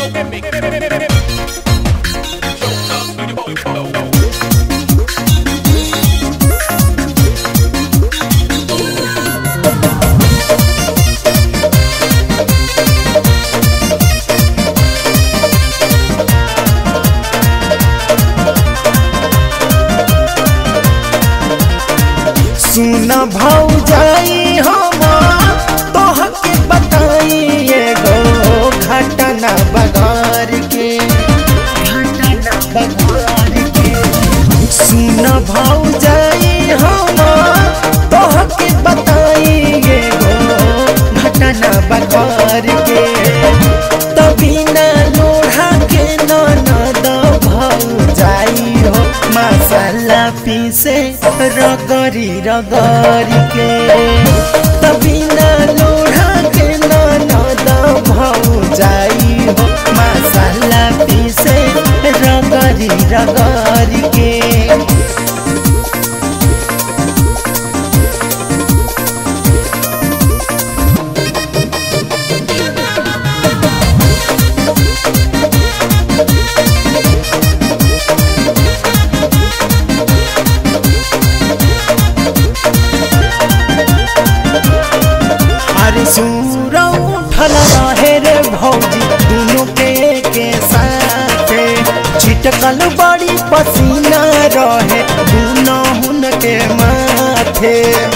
सुन भौजाई हम तोहके बताई एगो घटना बगार के घटना बगार के सुन भौजाई हम तोहके बताई एगो घटना बगार के तभी न लोढ़ा के ननद भौजाई हो मसाला पीसे रगरी रगरी के तभी न लोढ़ा के ननद भौजाई हो मसाला पीसे रगरी रगरी के अरे सूर उठल रहे रे भौजी दोनों के के साथे छिटकल बड़ी पसीना रहे दोनों हुन के माथे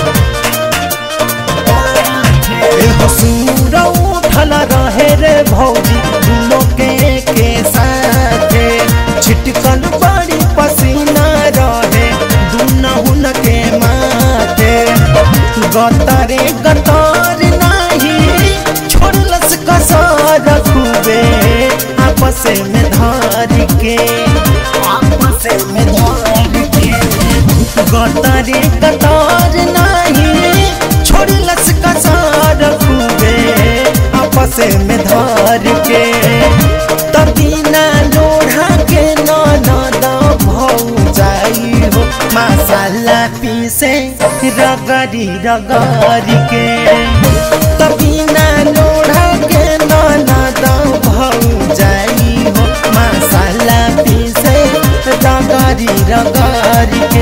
एहो सूर उठल रहे रे भौजी दोनों के के साथे छिटकल बड़ी पसीना रहे दोनों हुन के माथे गतरे गतर नाही छोड़लस कसर खूबे आपस में धार के आपस में धार के गतरे गतर नाही छोड़लस कसर खूबे आपस में धार के तभी ना लोढ़ा के ननद भौजाई हो मसाला पीसे रगरी रगरी के तभी ना लोढ़ा के ननद भौजाई हो मसाला पीसे रगरी रगरी के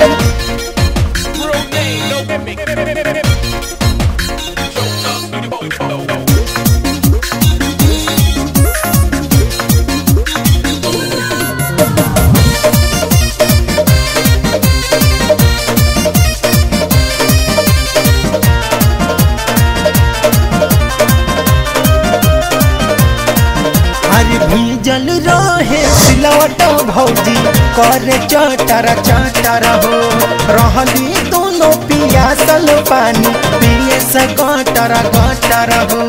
अरे भीजल रहे सिलवट भौजी कर चटर चटर हो रहली दोनों पियासल पानी पिए से गटर गटर हो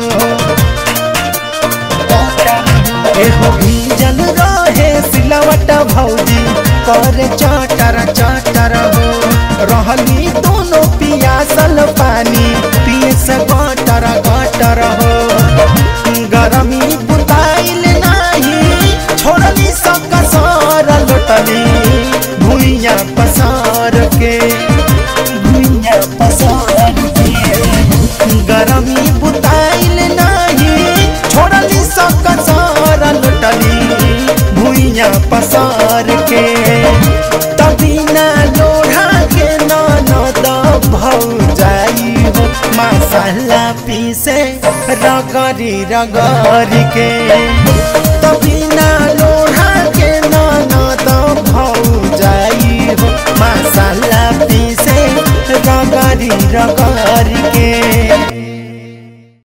एहो भीजल रहे सिलवट भौजी कर चटर चटर हो रहली दोनों पियासल पानी पिए से गटर गटर हो गरमी बुताइल नाही छोड़ली सब कसर लुटली भुइया पसार के भुइया पसार के गरमी बुताइल नाही छोड़ली सब कसर लुटली भुइया पसार के तभी ना लोढ़ा के ननद भौजाई हो मसाला पीसे रगरी रगरी के तभी ना लोढ़ा के ननद भौजाई हो मसाला पीसे रगरी रगरी के